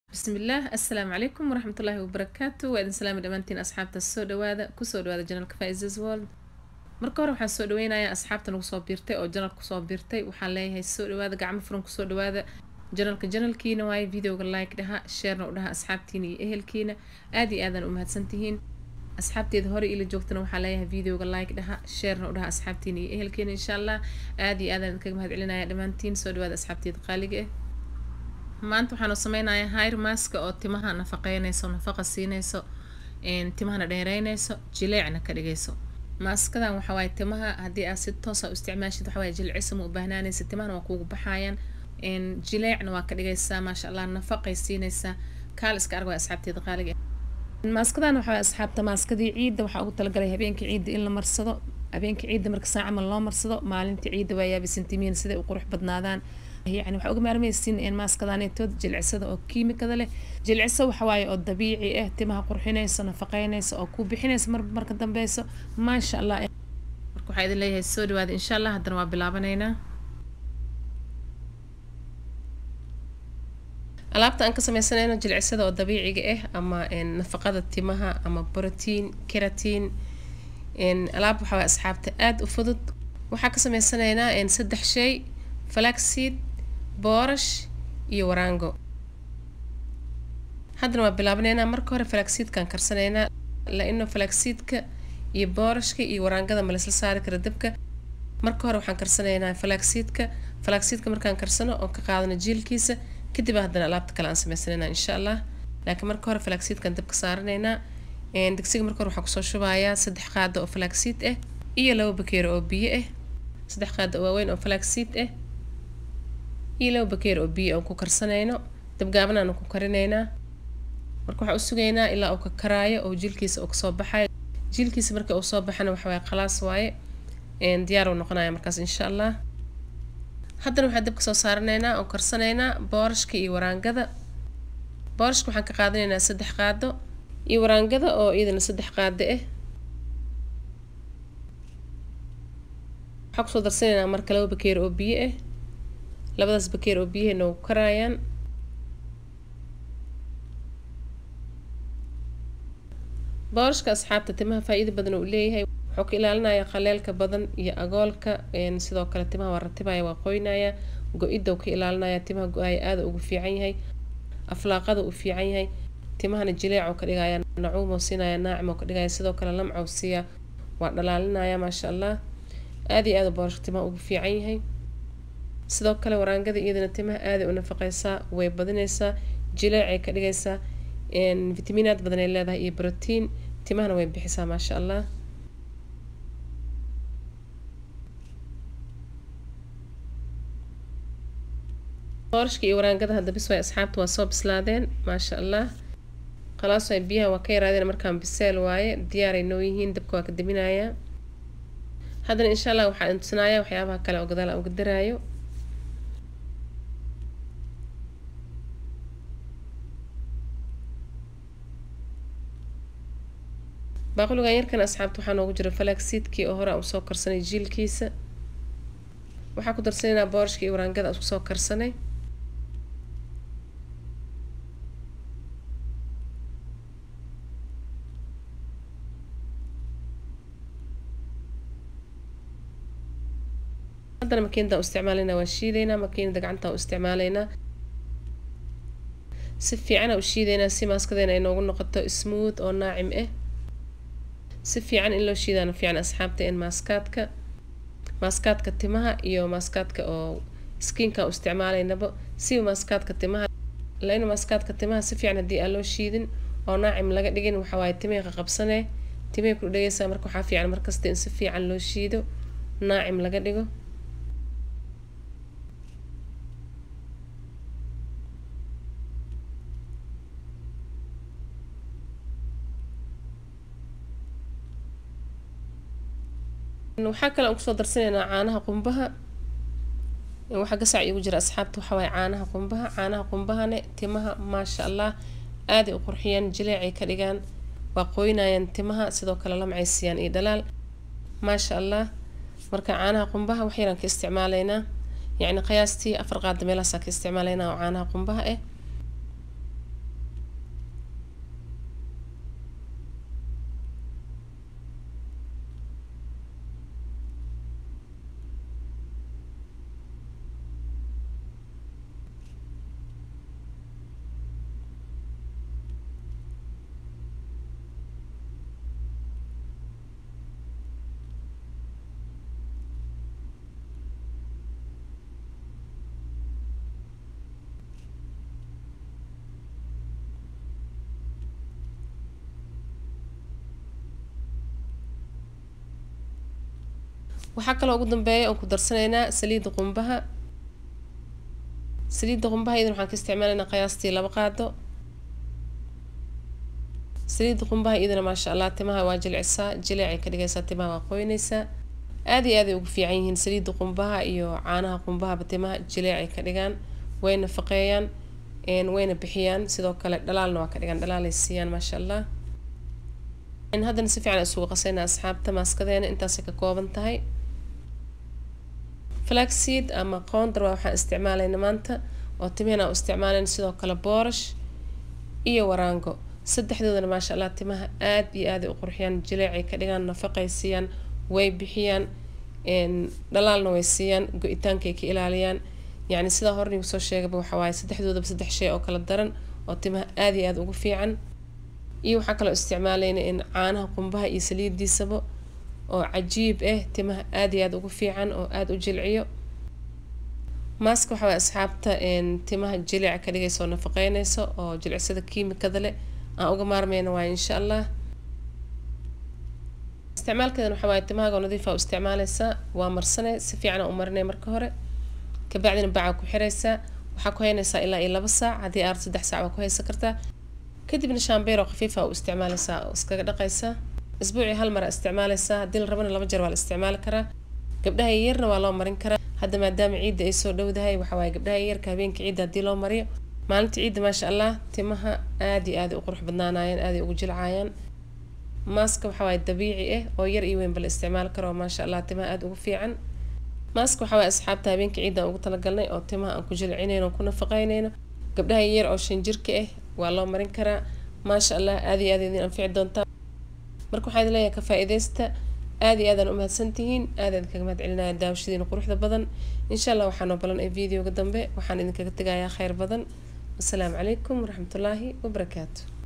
bismillaah assalaamu calaykum waraxmatullaahi wabarakaatu waa idin salaami dhammaantiin asxaabta soo dhawaada kusoo dhawaada janalka faizes world marka hore waxaan soo dhaweynayaa asxaabta nagu soo biirtay oo janal kusoo biirtay waxaan leeyahay soo dhawaada gacmo furan kusoo dhawaada janalka janalkiina waaye videoga like dhaha sheerna u dhaha asxaabtiina iyo ehelkiina aad iyo aadaan u mahadsantihiin asxaabteeda hore ila joogtana waxaa leeyahay videoga like dhaha sheerna u dhaha asxaabtiina iyo ehelkiina insha allah aad iyo aadaan idinkaga mahad celinaya dhammaantiin soo dhawaada asxaabteeda qaaliga ah maanta waxaanu sameynayaa hair maska oo timaha nafaqeynayso nafaqa siinayso timahana dheereynayso jileecna ka dhigayso maaskadan waxawaaye timaha haddii aad si toosa u isticmaashid waxawaaye jilcisa ma u baahnaanaysa timahana waa kuugu baxayaan jileecna waa ka dhigaysaa maasha allah nafaqay siinaysaa kaal iska arg waa asxaabteeda qaaliga maaskadan waxawaaye asxaabta maaskadii ciidda waxaa ugu talagalay habeenkii ciidda in la marsado habeenkii ciidda marka saa camal loo marsado maalintii ciidda waa yaabisantiimiin siday u qurux badnaadaan yani waxaa uga maarmaysiin maaskadaanetood jilcisada oo kiimikada leh jilciso waxawaaye oo dabiici ah timaha qurxinayso nafaqeynayso oo ku bixinayso mar marka dambeyso maasha allah marka waxaa idin leeyahay soo dhawaada insha allah haddana waa bilaabanaynaa alaabta aan ka sameysanayno jilcisada oo dabiiciga ah ama nafaqada timaha ama brotiin keratiin alaab waxawaaye asxaabta aada u fudud waxaa ka sameysanaynaa saddex shay flaxseed boorash iyo waraango haddana waa bilaabanaynaa marka hore flaxseedkaan karsanaynaa la-ino flaxseedka iyo boorashka iyo waraangada ma laisla saari kara dabka marka hore waxaan karsanaynaa flaxseedka flaxseedka markaan karsano oon ka qaadano jiilkiisa kadib haddana alaabta kale aan sameysanaynaa insha allah laakiin marka hore flaxseedkaan dabka saaranaynaa digsiga marka hore waxaan kusoo shubayaa saddex qaado oo flaxseed ah iyo laba bakeero oo biyo ah saddex qaado oo waaweyn oo flaxseed ah iyo laba bakeer oo biyo aan ku karsanayno dabgaabanaan ku karinaynaa marka waxaa u sugaynaa ilaa uu ka karaayo oo jilkiisa uu kasoo baxayo jilkiisa marka uu soo baxana waxawaaye khalaas waaye diyaar uu noqonaya markaas insha allah haddana waxaan dabka soo saaranaynaa oo karsanaynaa boorashka iyo waraangada boorashka waxaan ka qaadanaynaa saddex qaado iyo waraangada oo iyadana saddex qaado ah waxaan kusoo darsanaynaa marka laba bakeer oo biyo ah labadaas bakeer oo biyaha noogu karaayaan boorashka asxaabta timaha faa-iida badan uu leeyahay wuxuu ka ilaalinaya qaleelka badan iyo agoolka sidoo kale timaha waa ratibaya waa qoynaya go-idda uu ka ilaalinaya timaha go-aaya aada ugu fiican yahay aflaaqada uu fiican yahay timahana jileecuu ka dhigaya nacuumuu siinaya naacim ka dhigaya sidoo kale lamcuu siiya waa dhalaalinaya maasha allah aada iyo aada boorashka timaha ugu fiican yahay sidoo kale waraangada iyadana timaha aaday u nafaqeysaa way badinaysaa jileecay ka dhigaysaa fitamiinaad badan ay leedahay iyo brotiin timahana way bixisaa maasha allah boorashka iyo waraangada hadda bis waay asxaabta waa soo bislaadeen maasha allah khalaas waay biyaha waa ka yaraadeen markaan biseel waaye diyaaray noo yihiin dabka waa ka daminayaa haddana insha allah waxaa intusinaaya waxyaabaha kale oo gadaal aan uga daraayo baaquligan yarkan asxaabta waxaa noogu jira falaagsiidkii oo hore aan usoo karsanay jiilkiisa waxaa ku darsanaynaa boorashka iyo waraangada aan kusoo karsanay haddana makiinadaan u isticmaalaynaa waa shiidaynaa makiinada gacantaan u isticmaalaynaa si fiican u shiidaynaa si maaskadeena ay noogu noqoto smooth oo naacim ah si fiican in loo shiidaana fiican asxaabta in maaskaadka maaskaadka timaha iyo maaskaadka oo skiinka u isticmaalaynaba siba maaskaadka timaha lain maaskaadka timaha si fiican haddii aan loo shiidin oo naacim laga dhigin waxawaaye timihii qaqabsanee timihii ku dhegeysaa marka waxaa fiican markasta in si fiican loo shiido naacim laga dhigo waxaa kale aan kusoo darsanaynaa caanaha qumbaha waxaa gasac iigu jira asxaabta waxawaaye caanaha qumbaha caanaha qumbahane timaha maasha allah aaday u qurxiyaan jileecay ka dhigaan waa qoynayaan timaha sidoo kale lamcay siiyaan iyo dhalaal maasha allah marka caanaha qumbaha wax yaraan ka isticmaalaynaa yacni qiyaastii afar qaada meelahaasaa ka isticmaalaynaa oo caanaha qumbaha ah waxaa kaloo ugu dambeeya oon ku darsanaynaa saliidda qumbaha saliidda qumbaha iyadan waxaan ka isticmaalaynaa qiyaastii laba qaado saliidda qumbaha iyadana maasha allah timaha waa jilcisaa jileecay ka dhigaysaa timaha waa qoynaysaa aad iyo aaday ugu fiican yihiin saliidda qumbaha iyo caanaha qumbahaba timaha jileecay ka dhigaan way nafaqeeyaan wayna bixiyaan sidoo kale dhalaalna waa ka dhigaan dhalaalay siiyaan maasha allah haddana si fiican isugu qasaynaa asxaabta maaskadeena intaasay ka kooban tahay flaxseed ama qoondar waa waxaan isticmaalayna maanta oo timihana u isticmaalayna sidoo kale boorash iyo waraango saddexdoodana maasha allah timaha aad iyo aaday u qurxiyaan jileecay ka dhigaan nafaqay siiyaan way bixiyaan dhalaalna way siiyaan go-itaankay ka ilaaliyaan yacni sidaa hornigu soo sheegaba waxa waaye saddexdoodaba saddex shay oo kala daran oo timaha aad iyo aada ugu fiican iyo waxaa kaloo isticmaalayna in caanaha qumbaha iyo saliidiisaba oo cajiib ah timaha aad iyo aada ugu fiican oo aada u jilciyo maaska waxaa waye asxaabta timaha jilica ka dhigaysa oo nafaqeynaysa oo jilicsada kiimikada leh aan uga maarmayna waaye insha allah isticmaalkeedan waxaa waaye timahaaga nadiifa u isticmaalaysaa waa marsanay si fiican u marinay marka hore kabacdina bacaa ku xiraysaa waxaa ku haynaysaa ilaa iyo laba saac haddii aad saddex saac waa ku haysan kartaa kadibna shaambeer oo khafiifa u isticmaalaysaa oo iskaga dhaqaysaa isbuucii hal mara isticmaalaysaa haddii la rabana laba jeer waa la isticmaali karaa gabdhaha yaryarna waa loo marin karaa hadda maadaama ciidda ay soo dhowdahay waxa waaye gabdhaha yaryarka habeenka ciidda haddii loo mariyo maalinta ciidda maasha allah timaha aad iyo aaday u qurux badnaanayaan aaday ugu jilcaayaan maaska waxa waaye dabiici ah oo yar iyo weynba la isticmaali karo maasha allah timaha aada ugu fiican maaska waxa waaye asxaabta habeenka ciidda aan ugu talagalnay oo timaha aan ku jilcinayno oo ku nafaqeynayno gabdhaha yar oo shan jirka ah waa loo marin karaa maasha allah aad iyo aad idin anfici doontaa marka waxaa idin leeyahay ka faa-ideysta aad iyo aadaan u mahadsantihiin aad aad kaga mahad celinaya daawashadiina quruxda badan insha allah waxaa noo balan ee videoga dambe waxaan idinkaga tegayaa kheyr badan wasalaamu calaykum waraxmatullaahi wabarakaatu